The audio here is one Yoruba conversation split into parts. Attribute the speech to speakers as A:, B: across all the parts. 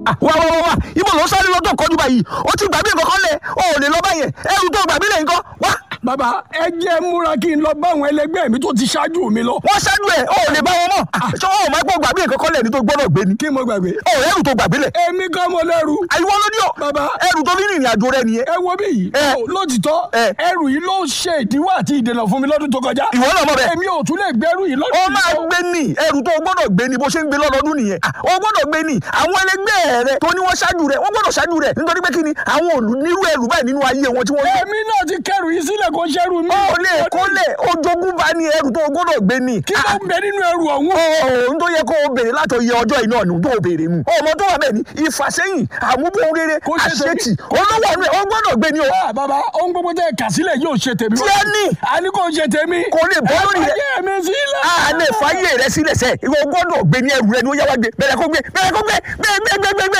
A: Ah, wá wá wá wá ibo ló ń sáré lọ́tọ̀ kọjú báyìí ó ti gbàgbé nǹkan kan lẹ̀ o ò lè lọ báyẹn ẹrù tó gbàgbé lẹ̀ nǹkan wá.
B: bàbá ẹ jẹ́ múra kí n lọ bá àwọn ẹlẹgbẹ́ mi tó ti ṣáájú mi lọ.
A: wọ́n ṣáájú ẹ̀ o ò lè bá wọn mọ̀ ṣé o ò máa gbọ́ gbàgbé nǹkan kan lẹ̀ ní tó gbọ́dọ̀ gbé ni.
B: kí mo gbàgbé.
A: o ò ẹrù tó gbàgbé lẹ̀.
B: èmi kan mo lẹ́rù.
A: àyíwọ́ ló ní o
B: Bàbá.
A: ẹrù tó ní ìrìn àjò rẹ nìyẹn.
B: ẹ wo bí yìí.
A: Ẹ.
B: Ó, lótìtọ́
A: Ẹ.
B: ẹrù yìí ló ṣe ìdíwọ́ àti ìdènà fún mi lọ́dún tó kọjá.
A: ìwọ náà mọ̀ bẹ́ẹ̀.
B: èmi ò tún lè gbẹ́rù yìí
A: ó
B: lọ́dún
A: máa
B: yìí.
A: gbé ní ẹrù tó o gbọ́dọ̀ gbé ní bó ṣe ń gbé lọ́dọọdún nìyẹn Ah, o gbọ́dọ̀ gbé ní àwọn ẹlẹgbẹ́ rẹ tó ní wọ́n ṣáájú rẹ wọ́n gbọ́dọ̀ ṣáájú rẹ nítorí pé kí ni àwọn òlù nírú ẹrù báyìí nínú ayé wọn tí wọ́n gbé.
B: èmi náà ti kẹrù yìí sílẹ̀ kó ṣẹ́rù mi.
A: ó lè kó lè ojogún bá ní ẹrù tó o gbọ́dọ̀ gbé ní.
B: kí ló ń bẹ nínú ẹrù ọ̀hún.
A: ohun tó yẹ kó o béèrè láti iye ọjọ́ iná nù tó o béèrè mu. ọmọ tó wà bẹ́ẹ̀ ni ìfàsẹ́yìn àmúbọ̀n rere
B: Kó ṣe tèmi.
A: àṣetì olówó ọ̀nù ẹ̀ o gbọ́dọ̀ gbé ní o.
B: Ah, bàbá ohun gbogbo tẹ kà sílẹ̀ yóò ṣe tèmi.
A: tí ẹ ní
B: a ní kò ṣe tèmi.
A: kò lè bọ́ lórí rẹ.
B: ẹ fàyè mi sílẹ̀.
A: a lè fàyè rẹ sílẹ̀ sẹ́ ìwọ gbọ́dọ̀ gbé ní ẹrù rẹ ni ó yá wá gbé bẹ̀rẹ̀ kó gbé bẹ̀rẹ̀ kó gbé gbé gbé gbé gbé gbé.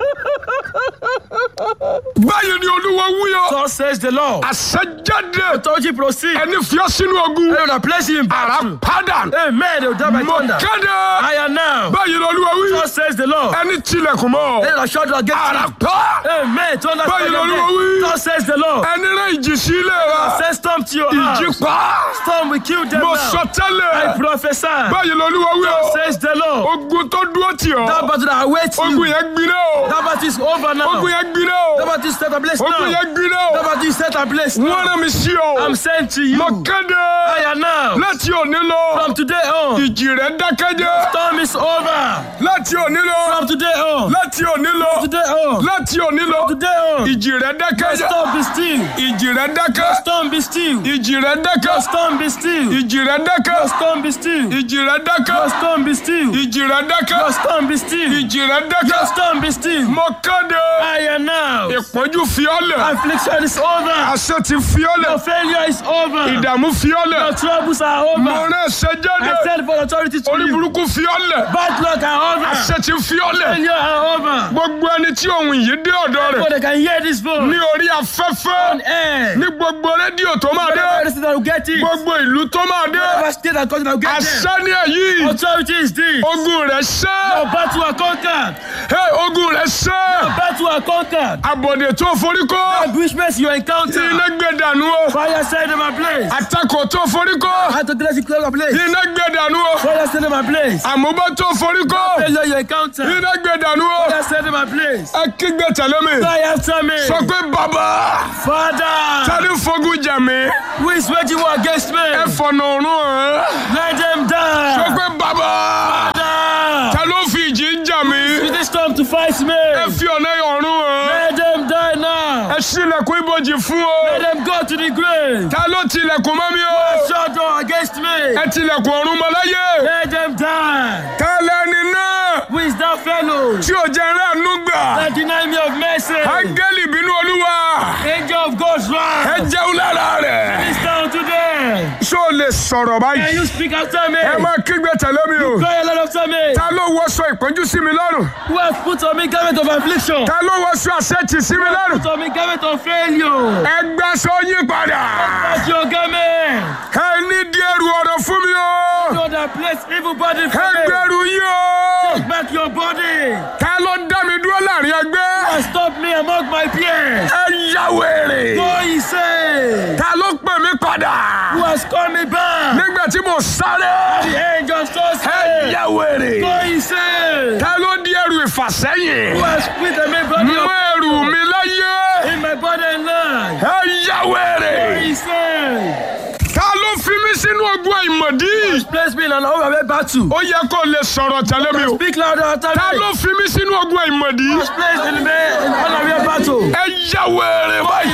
B: báyìí ni olúwa wúyọ.
C: Thus says the Lord.
B: àṣẹjáde.
C: Authority proceed.
B: ẹni fiọ́ sínú ogun.
C: And I place you in
B: ara
C: battle.
B: padà.
C: Amen. They will die by
B: mo
C: thunder.
B: kéde.
C: I am now.
B: báyìí ni olúwa wí.
C: Thus says the Lord.
B: ẹni tilẹ̀kùn mọ́.
C: Then I shut the gate.
B: ara pa.
C: Amen. Thunder
B: Báyìí
C: strike
B: lolúwa
C: them
B: wí.
C: dead. Thus says the Lord.
B: ẹni rán ìjì sí ilé wa.
C: Send storm to your
B: ìjì
C: house.
B: pa.
C: Storm will kill them
B: mo
C: now.
B: sọ
C: I
B: tẹ́lẹ̀.
C: prophesy.
B: báyìí ni olúwa wí o.
C: Says the Lord.
B: ogun tó dúró tì
C: That
B: ọ́.
C: battle that awaits
B: ogun
C: you.
B: yẹn gbiná o.
C: That battle is over now.
B: ogun yẹn gbiná
C: That
B: o.
C: battle is set a place
B: ogun
C: now.
B: yẹn gbiná
C: That
B: o.
C: battle is set a place
B: wọ́n
C: now.
B: rán mi sí o.
C: I'm sent to you.
B: mo kéde.
C: I am now.
B: láti òní lọ.
C: From today on.
B: ìjì rẹ̀ dákẹ́jẹ́.
C: Storm is over.
B: láti òní lọ.
C: From today on.
B: láti òní lọ.
C: Today on.
B: láti òní lọ.
C: Today on.
B: ìjì rẹ̀ dákẹ́jẹ́.
C: Storm be still.
B: ìjì rẹ̀ dákẹ́.
C: Storm be still.
B: ìjì rẹ̀ dákẹ́.
C: Storm be still.
B: ìjì rẹ̀ dákẹ́.
C: Storm be still.
B: ìjì rẹ̀ dákẹ́.
C: Storm be still.
B: ìjì rẹ̀ dákẹ́.
C: Storm be still.
B: ìjì rẹ̀ dákẹ́.
C: Storm be still.
B: mo kéde.
C: I am now.
B: ìpọ́njú fiọ́lẹ̀.
C: Affliction is over.
B: àṣẹ ti fiọ́lẹ̀.
C: Your failure is over.
B: ìdààmú fiọ́lẹ̀.
C: Your troubles are
B: mo
C: over.
B: rán ẹsẹ̀
C: I
B: jáde.
C: said for authority to
B: orí
C: you.
B: burúkú fiọ́lẹ̀.
C: Bad luck are over.
B: àṣẹ ti fiọ́lẹ̀.
C: Failure are over.
B: gbogbo ẹni tí ohun yìí dé ọ̀dọ̀ rẹ̀
C: So they can hear this voice.
B: ní orí afẹ́fẹ́
C: Air.
B: ní gbogbo rédíò tó máa dé
C: Whatever listen that will get it.
B: gbogbo ìlú tó máa dé
C: Whatever state and country that will get them.
B: àṣẹ ní èyí
C: Authority is this.
B: ogun rẹ̀ ṣẹ́
C: Your battle are conquered.
B: Hey, ogun rẹ̀ ṣẹ́
C: Battle are conquered.
B: àbọ̀dè tó forí kó
C: Ambushments you encounter.
B: iná gbé dànù o
C: Fire set them ablaze.
B: àtakò tó forí kó
C: How to dress you close ablaze.
B: iná gbé dànù o
C: Fire set them ablaze.
B: àmúbọ́ tó forí kó
C: Failure you encounter.
B: iná gbé dànù o
C: Fire set them ablaze.
B: ẹ kígbe tẹ̀lé mi
C: Fire after me.
B: sọ pé bàbá
C: Father,
B: tani fogun jà mí
C: who is waging war against me?
B: ẹ fọ̀nà ọ̀run hàn
C: Let them
B: sọ
C: die.
B: pé bàbá
C: Father,
B: ta ló fi ìjì ń jà mí
C: use this storm to fight
B: ẹ
C: me.
B: fi ọ̀nà ọ̀run hàn
C: Let them die now.
B: ẹ ṣílẹ̀kùn ibojì fún o
C: Let them go to the grave.
B: ta ló tilẹ̀kùn mọ́ mi o
C: Shut door against me.
B: ẹ tilẹ̀kùn ọ̀run mọ́ láyé
C: Let them die.
B: ta lẹni náà
C: Who is that fellow
B: tí ò jẹ́ ráàánú gbà
C: that deny me of mercy?
B: áńgẹ́lì bínú olúwa
C: Angel of God's
B: ẹ
C: wrath.
B: jẹun lára rẹ̀
C: This down today.
B: ṣó o lè sọ̀rọ̀
C: Can
B: báyìí
C: you speak after me?
B: ẹ máa kígbe tẹ̀lé mi o
C: Cry a lot after me.
B: ta ló wọṣọ ìpọ́njú sí mi lọ́rùn
C: Who has put on me garment of affliction?
B: ta ló wọṣọ àṣetì sí mi lọ́rùn
C: Put on me garment of failure.
B: ẹ gbàṣọ yín padà
C: That's your garment.
B: ẹ ní di ẹrù ọ̀rọ̀ fún mi o
C: You that place evil body
B: ẹ
C: from me.
B: gbẹrù yín o
C: Take back your body.
B: ta ló dá mi dúró láàrin ẹgbẹ́
C: And stop me among my peers.
B: ẹ yá wèrè
C: Go, he say.
B: ta ló pè mí padà
C: Who has called me back?
B: nígbà tí mo sáré
C: The angel so
B: ẹ
C: say.
B: yá wèrè
C: Go, he say.
B: ta ló di ẹrù ìfàsẹ́yìn
C: Who has put the main body
B: mọ
C: of
B: ẹrù mi láyé
C: in my body and life?
B: ẹ yá wèrè
C: Go, he say.
B: ta ló fi mí sínú ogun àìmọ̀dí
C: Place me in an overwhelming battle.
B: ó yẹ kó lè sọ̀rọ̀ tẹ́lẹ̀ mi o
C: Speak louder after
B: ta
C: me.
B: ló fi mí sínú ogun àìmọ̀dí
C: Was placed in the main in unaware battle.
B: ẹ yá wèrè
C: He
B: báyìí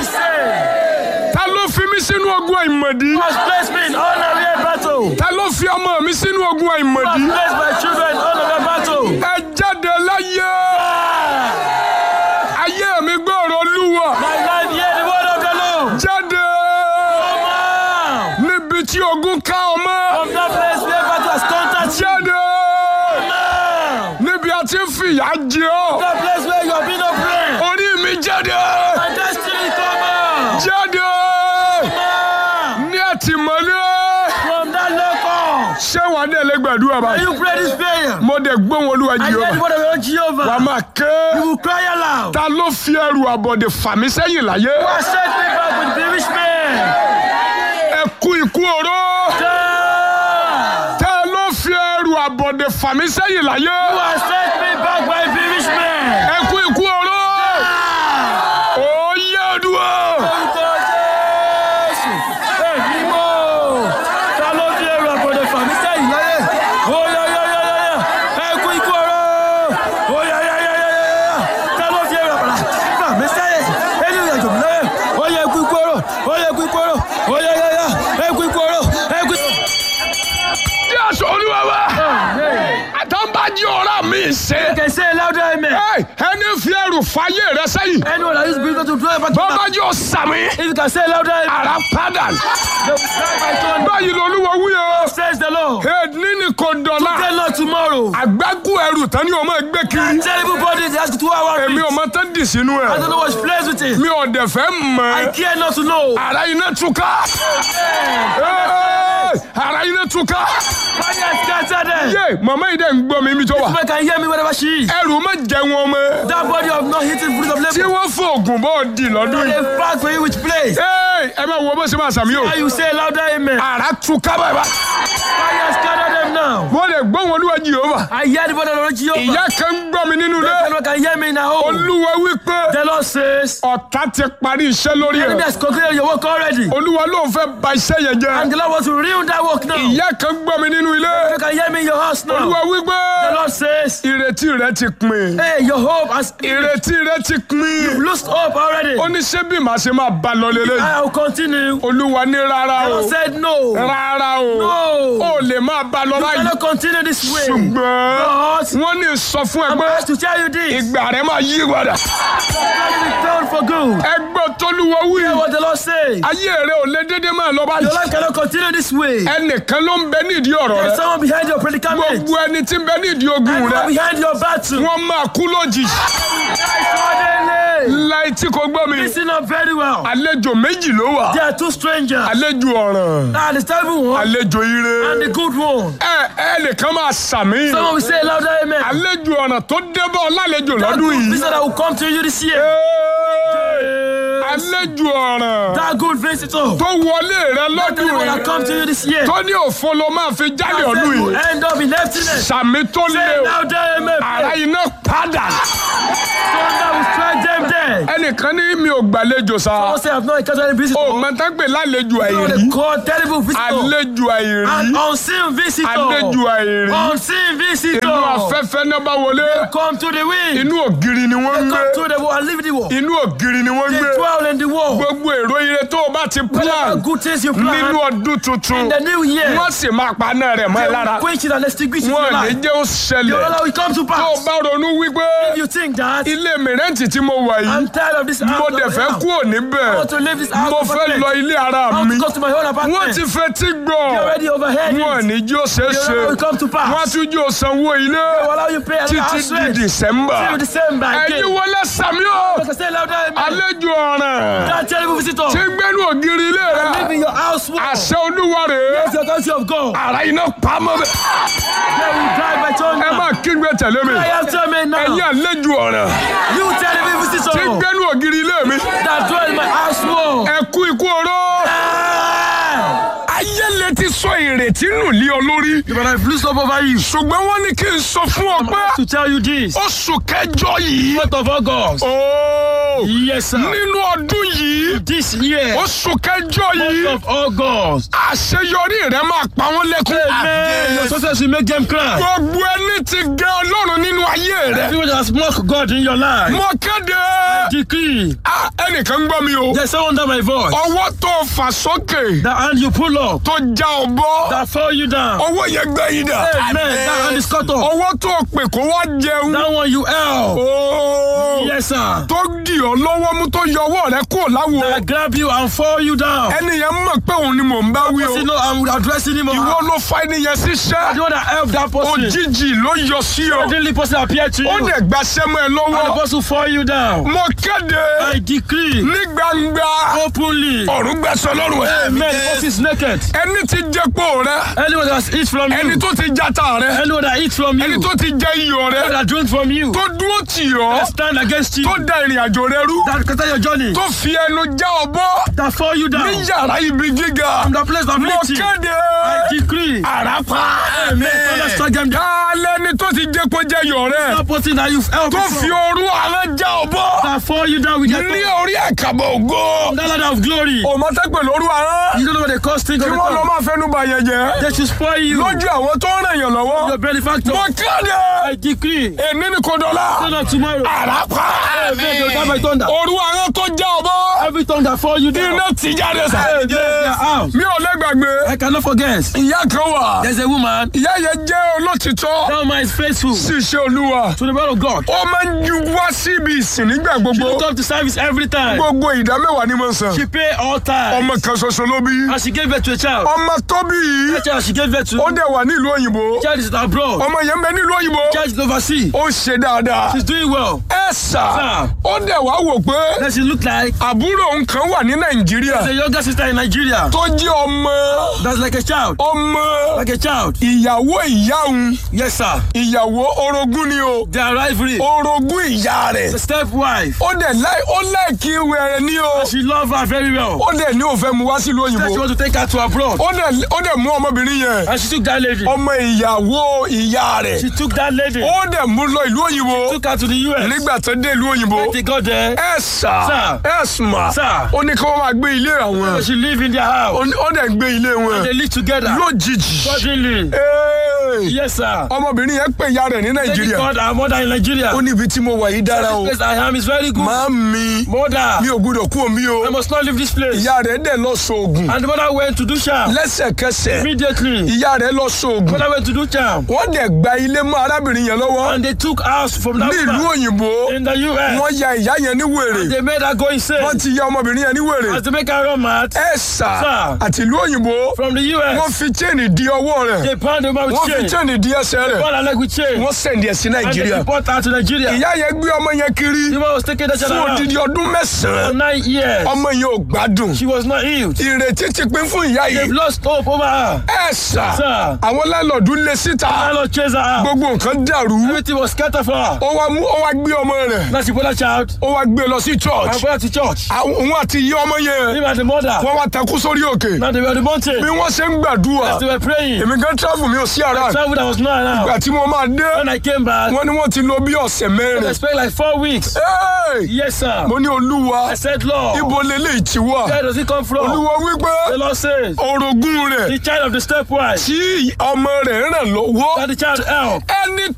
C: say.
B: ta ló fi mí sínú ogun àìmọ̀dí
C: Was placed me in unaware battle.
B: ta ló fi ọmọ mi sínú ogun
C: Was
B: àìmọ̀dí
C: placed my children in unaware battle.
B: ẹ jáde láyé ayé mi gbọ́rọ̀ lúwọ̀
C: My life hear the word of the Lord.
B: jáde
C: Come out
B: níbi tí ogun ká ọmọ
C: from that place where battle has contacted you.
B: jáde
C: Now,
B: níbi a ti ń fìyà jẹ ọ́
C: that place where you have been oppressed.
B: orí mi jáde
C: My destiny come out.
B: jáde
C: Now,
B: ní àtìmọ́lé
C: from that local.
B: ṣé wàá dẹ̀ lè gbàdúrà
C: Can
B: báyìí
C: you pray this prayer?
B: mo dẹ̀ gbóhùn olúwa
C: I hear the
B: jehova
C: word of the Lord
B: wàá
C: Jehovah.
B: máa ké
C: You will cry aloud.
B: ta ló fi ẹrù àbọ̀dè fà mí sẹ́yìn láyé
C: Who has set me back with bearish men?
B: ẹ kú ikú oró
C: God!
B: ta ló fi ẹrù àbọ̀dè fà mí sẹ́yìn láyé
C: Who has set me back by bearish men?
B: ẹ kú ikú oró
C: Ah!
B: ó yẹ ọdúnwó
C: Orúkọ Jésù. Èmi mọ̀. Ta ló fi ẹrù àbọ̀dè fà mí sẹ́yìn láyé? Ó yá yá yá yá yá. Ẹ kú ikú ọ̀rọ̀. Ó yá yá yá yá yá yá. Ta ló fi ẹrù àbọ̀dè fà mí sẹ́yìn? Ẹni ìrìn àjò mi láyé. Ó yá ẹ kú ikú ọ̀rọ̀. Ó yá ẹ kú ikú ọ̀rọ̀. Ó yá yá yá. Ẹ kú ikú ọ̀rọ̀. Ẹ kú ikú
B: tí a sọ olúwa wa àtàǹbájí ọ̀rá mi ṣe
C: Can say louder amen.
B: Ẹ, ẹni fi ẹrù fàyè rẹ sẹ́yìn
C: Anyone that use business to draw back to
B: bọ́bá
C: back.
B: jọ sàmì
C: If you can say louder amen.
B: ara padà
C: They will cry by thunder.
B: báyìí lolúwa wúyọ
C: Says the Lord.
B: èdè ní kò dọ̀la
C: Tell Lord tomorrow.
B: àgbákù ẹrù tán ni o máa gbé kiri
C: Terrible body they ask two hours.
B: èmi ò máa tán dì sínú
C: I
B: ẹ
C: don't know what's plays with it.
B: mi ò dẹ̀ fẹ́
C: I
B: mọ̀
C: care not to know.
B: ara iná túká Ẹ́ẹ̀, ara iná túká
C: Fire scatter them.
B: yé màmá yìí dẹ̀ ń gbọ́ mi mi tó wà
C: Woman can hear me wherever she is.
B: ẹrù má jẹ wọn mọ́
C: That body of not hitting fruit of
B: tí
C: labor.
B: wọ́n fòògùn bọ́ di lọ́dún yìí
C: They fast for you which place.
B: Ẹ́ẹ̀, ẹ máa wo bó ṣe máa sàmì o
C: How you say louder amen.
B: ara túká bàbá
C: Fire scatter them now.
B: wọ́n lè gbọ́ wọn olúwa jehova
C: I hear the body of the Lord Jehovah.
B: ìyá kan ń gbọ́ mi nínú ilé
C: Anyone can hear me now.
B: olúwa wípé
C: The Lord says.
B: ọ̀tá ti parí iṣẹ́ lórí
C: The enemy
B: ẹ̀
C: has concluded your work already.
B: olúwa ló ń fẹ́ ba iṣẹ́ yẹn jẹ́
C: And the Lord wants to ruin that work now.
B: ìyá kan gbọ́ mi nínú ilé
C: You can hear me in your house now.
B: olúwa wípé
C: The Lord says,
B: ìrètí rẹ ti pin
C: Hey, your hope has
B: ìrètí rẹ ti pin
C: lost hope already.
B: ó ní ṣé bí màá ṣe máa bá lọ lélẹ̀
C: I will continue.
B: olúwa ní rárá
C: The
B: o
C: Lord said, No.
B: rárá o
C: No.
B: ó lè máa bá lọ
C: I
B: báyìí
C: cannot continue this way.
B: ṣùgbọ́n
C: But
B: wọ́n ní sọ fún ẹ
C: I'm
B: pé
C: asked to tell you this.
B: ìgbà rẹ máa yí padà
C: Let it be done for good.
B: ẹgbẹ́ tolúwa wí
C: Hear what the Lord says.
B: ayé rẹ ò lè dédé máa lọ
C: Your
B: báyìí
C: life cannot continue this way.
B: ẹnìkan ló ń bẹ nídìí ọ̀rọ̀
C: There's
B: rẹ
C: someone behind your predicament.
B: gbogbo ẹni tí ń bẹ nídìí ogun
C: Anyone
B: rẹ
C: behind your battle.
B: wọ́n máa kú lójijì
C: Suddenly.
B: láì tí kò gbọ́ mi
C: Listen up very well.
B: àlejò méjì ló wà
C: There are two strangers.
B: àlejò ọ̀ràn
C: Ah, the terrible one
B: àlejò ire
C: and the good one.
B: ẹ ẹnìkan máa sàmì
C: Someone will say louder amen.
B: àlejò ọ̀ràn tó débọ̀ lálejò
C: That
B: lọ́dún
C: good
B: yìí
C: visitor that will come to you this year.
B: Ẹ́ẹ̀, àlejò ọ̀ràn
C: That good visitor.
B: tó wọlé rẹ
C: That
B: lọ́dún
C: one that come to
B: yìí
C: you this year.
B: tó ní òfo ló máa fi jáde
C: That
B: ọdún
C: will
B: yìí
C: end up in emptiness.
B: sàmì tó lé
C: Say
B: o
C: louder amen.
B: ara iná padà
C: Thunder will strike them dead.
B: ẹnìkan ní mi ò gbàlejò sa
C: Someone say I've not encountered any visitor.
B: o mọ̀tàgbé lálejò
C: You know
B: àìrí
C: they call terrible visitor.
B: àlejò àìrí
C: An unseen visitor.
B: àlejò àìrí
C: Unseen
B: inú
C: visitor.
B: afẹ́fẹ́ náà bá wọlé
C: Come to the wind.
B: inú ògiri ni wọ́n ń gbé
C: Come to the wall and leave the wall.
B: inú ògiri ni wọ́n ń
C: They
B: gbé
C: dwell in the wall.
B: gbogbo èrò ire tó o bá ti
C: Whatever
B: plan
C: good things you
B: nínú
C: plan
B: ọdún tuntun
C: in the new year.
B: wọ́n sì máa paná rẹ̀ mọ́ ẹ
C: They
B: lára
C: will quench it and extinguish it in your
B: wọ́n ní
C: life.
B: jẹ́ ó
C: Your
B: ṣẹlẹ̀
C: Allah will come to
B: tó o
C: pass.
B: bá ronú wípé
C: If you think that
B: ilé mìrẹ́ǹtì tí mo wà
C: I'm
B: yìí
C: tired of this
B: mo
C: house,
B: dẹ̀
C: of
B: fẹ́
C: hell.
B: kúrò níbẹ̀
C: I want to leave this house
B: mo
C: of
B: fẹ́
C: apartment.
B: lọ ilé ara
C: I want
B: mi
C: to go to my own
B: wọ́n
C: apartment.
B: ti fetí gbọ́
C: You already overheard
B: wọ́n
C: it.
B: ní jí ó ṣeé
C: Your
B: ṣe
C: Allah will come to pass.
B: wọ́n tún jí ó sanwó ilé
C: They will allow you pay another
B: títí
C: house
B: di
C: rent.
B: December
C: Till December
B: ẹ̀yin
C: again.
B: wọlé sàmí o
C: Like I say louder, amen.
B: àlejò ọ̀ràn
C: That terrible visitor.
B: tí ń gbẹ́nu ògiri ilé rẹ
C: Live in your house wall.
B: àṣẹ olúwa rèé
C: It's your country of God.
B: ara iná pamọ́ bẹ́ẹ̀.
C: They will drive by
B: ẹ
C: thunder.
B: máa kígbe tẹ̀lé mi
C: I am telling me
B: ẹ̀yin
C: now.
B: àlejò ọ̀ràn
C: You terrible
B: tí ń
C: visitor.
B: gbẹ́nu ògiri ilé mi
C: That dwell in my house wall.
B: ẹ kú ikú oró
C: Ah!
B: ayé lè ti sọ ìrètí nù lé ọ lórí
C: But I've loosed up over you.
B: ṣùgbọ́n wọ́n ní kí n sọ fún ọ pé
C: To tell you this.
B: oṣù kẹjọ yìí
C: Month of August.
B: ooo
C: Yes, sir.
B: nínú ọdún yìí
C: This year.
B: oṣù kẹjọ yìí
C: Month of August.
B: àṣeyọrí rẹ máa pa wọ́n lẹ́kún.
C: Amen. Your success will make them cry.
B: gbogbo ẹni tí gẹ ọlọ́run nínú ayé rẹ
C: Everyone that has mocked God in your life.
B: mo kéde
C: Decree.
B: Ah, ẹnìkan gbọ́ mi o
C: There's someone under my voice.
B: ọwọ́ tó fà sókè
C: That hand you pull up.
B: tó já ọ bọ́
C: That fall you down.
B: ọwọ́ yẹn gbẹ yín dà
C: Amen. That hand is cut off.
B: ọwọ́ tó pè kó wá jẹun
C: That one you held.
B: ooo
C: Yes, Yes, sir.
B: tó dì ọ́ lọ́wọ́ mú tó yọ ọwọ́ rẹ kúrò láwo
C: I grab you and fall you down.
B: ẹni yẹn mọ̀ pé òun ni mò ń bá wí o
C: Because you know I'm addressing him.
B: ìwọ
C: I'm
B: ló fa ẹni yẹn síṣẹ́
C: the one that helped that person.
B: òjijì ló yọ sí ọ
C: Suddenly person appeared to you.
B: ó dẹ̀ gbaṣẹ́ mọ́ ẹ
C: And the
B: lọ́wọ́
C: person fall you down.
B: mo kéde
C: I decree
B: ní gbangba
C: openly.
B: ọ̀run gbẹ̀sọ̀ lọ́rùn ẹ̀
C: Amen. The person is naked.
B: ẹni tí jẹ́pọ̀ rẹ
C: Anyone that eats from
B: ẹni
C: you.
B: tó ti jata rẹ
C: Anyone that eats from
B: ẹni
C: you.
B: tó ti jẹ iyọ̀ rẹ
C: Anyone that drink from you.
B: tó dúró tì ọ́
C: That stand against you.
B: tó da ìrìn àjò rẹ rú
C: That scatter your journey.
B: tó fi ẹnu já ọ bọ́
C: That fall you down.
B: ní yàrá ibi gíga
C: From the place of
B: mo
C: lifting.
B: kéde
C: I decree.
B: àràpá
C: Amen. Father, strike them down.
B: kálẹ̀ ni tó ti jẹ́ kó jẹ́ iyọ̀ rẹ
C: That person that you've helped
B: tó
C: before.
B: fi òru àrẹ já ọ bọ́
C: That fall you down with their
B: ní
C: tongue.
B: orí ẹ̀kàbọ̀ ògo
C: That ladder of glory.
B: òmò tẹ́pẹ̀ lóru àrán
C: You don't know what they cost things
B: kí
C: on the
B: wọ́n lọ
C: tongue.
B: máa fẹ́nu bà yẹn jẹ́
C: They should spoil you.
B: lójú àwọn tó ń ràn yàn lọ́wọ́
C: Your benefactor.
B: mo kéde
C: I decree.
B: èní ni kò dọ̀la
C: Turn up tomorrow.
B: àràpá
C: Amen. They'll die by thunder.
B: òru àrán tó já ọ bọ́
C: Every tongue that fall you down.
B: iná ti jáde sá.
C: Hey, they are out.
B: mi ò lẹ́gbàgbé
C: I cannot forget.
B: ìyá kan wà
C: There's a woman.
B: ìyá yẹn jẹ́ olótìtọ́
C: That woman is faithful
B: sí iṣẹ́ olúwa
C: to the word of God.
B: ó máa ń ju wá síbi ìsìn nígbà
C: She
B: gbogbo
C: will come to service every time.
B: gbogbo ìdá mẹ́wàá ni mo san
C: She pay all time.
B: ọmọ kan ṣoṣo ló bí
C: And she gave birth to a child.
B: ọmọ tó bí yìí
C: That child she gave birth to.
B: ó dẹ̀ wà nílùú òyìnbó
C: Child is abroad.
B: ọmọ yẹn ń bẹ nílùú òyìnbó
C: Child is overseas.
B: ó ṣe dáadáa
C: She's doing well.
B: ẹ sà
C: Sir.
B: ó dẹ̀ wá wò pé
C: Then she look like
B: àbúrò òun kan wà ní nàìjíríà
C: the younger sister in Nigeria.
B: tó jẹ́ ọmọ
C: That's like a child.
B: ọmọ
C: Like a child.
B: ìyàwó ìyá òun
C: Yes, sir.
B: ìyàwó orogún ni o
C: Their rivalry.
B: orogún ìyá rẹ̀
C: The stepwife.
B: ó dẹ̀ láì ó láìkí wẹ̀rẹ̀ ní o
C: She love her very well.
B: ó dẹ̀ ní òfẹ́ mu wá sílùú
C: Then she
B: òyìnbó
C: want to take her to abroad.
B: ó dẹ̀ ó dẹ̀ mú ọmọbìnrin yẹn
C: And she took that lady.
B: ọmọ ìyàwó ìyá rẹ̀
C: She took that lady.
B: ó dẹ̀ mú lọ ìlú òyìnbó
C: Took her to the US.
B: nígbà tó dé ìlú òyìnbó
C: When they got there.
B: ẹ sà
C: Sir.
B: ẹ sùnmà
C: Sir.
B: ó ní kí wọ́n máa gbé ilé àwọn
C: She live in their house.
B: ó ní- ó dẹ̀ gbé ilé wọn
C: They live together.
B: lójijì
C: Suddenly.
B: Hey!
C: Yes, sir.
B: ọmọbìnrin yẹn pè ìyá rẹ̀ ní
C: Lady
B: nàìjíríà
C: called her mother in Nigeria.
B: ó ní ibi tí mo wà yìí dára o
C: This place I am is very good.
B: máa mi
C: Mother,
B: mi ò gbúdọ̀ kú omi o
C: I must not leave this place.
B: ìyá rẹ̀ dẹ̀ lọ sóògùn
C: And the mother went to do charm.
B: lẹ́sẹ̀kẹsẹ̀
C: Immediately,
B: ìyá rẹ̀ lọ sóògùn
C: mother went to do charm.
B: wọ́n dẹ̀ gba ilé mọ́ arábìnrin yẹn lọ́wọ́
C: And they took house from that
B: ní ìlú
C: woman
B: òyìnbó
C: in the US.
B: wọ́n ya ìyá yẹn ní wèrè
C: They made her go
B: wọ́n
C: insane.
B: ti ya ọmọbìnrin yẹn ní wèrè
C: As they make her run mad
B: ẹ sà
C: Sir.
B: àti ìlú òyìnbó
C: from the
B: wọ́n
C: US.
B: fi chain di ọwọ́ rẹ̀
C: They bound the woman with
B: wọ́n fi
C: chain.
B: chain di ẹsẹ̀ rẹ̀
C: Bound her leg with chain.
B: wọ́n sẹ̀ndì ẹ̀ sí
C: And they
B: nàìjíríà
C: deport her to Nigeria.
B: ìyá yẹn gbé ọmọ yẹn kiri
C: The woman was taking the child
B: fún
C: around
B: odidi ọdún
C: for
B: mẹ́sàn-án
C: nine years.
B: ọmọ yẹn ò gbádùn
C: She was not healed.
B: ìrètí ti pín fún ìyá
C: They've
B: yìí
C: lost hope over her.
B: ẹ sà
C: Sir.
B: àwọn láńlọ́ọ̀dù lé síta
C: I not chase her out.
B: gbogbo nǹkan dàrú
C: Everything was scattered for her.
B: ó wá mú ó wá gbé ọmọ rẹ̀
C: Now she brought her child
B: ó wá gbé lọ sí
C: and
B: church
C: brought her to church.
B: àwọn òun àti ìyá ọmọ yẹn
C: Him and the mother.
B: wọ́n wá takú sórí òkè
C: Now they were on the mountain.
B: bí wọ́n ṣe ń gbàdúrà
C: They were praying.
B: èmi gan travel mi ò sí ara
C: Travel that was not
B: ìgbà
C: around.
B: tí mo máa dé
C: When I came back,
B: wọ́n ní wọ́n ti lò bí ọ̀sẹ̀
C: I
B: mẹ́rin
C: spent like four weeks.
B: Hey!
C: Yes, sir.
B: mo ní olúwa
C: I said, Lord,
B: ibo leléyìí ti wà
C: where does it come from?
B: olúwa wípé
C: The Lord says,
B: orogún rẹ̀
C: the child of the stepwife
B: tí ọmọ rẹ̀ ràn lọ́wọ́
C: that the child help.
B: ẹni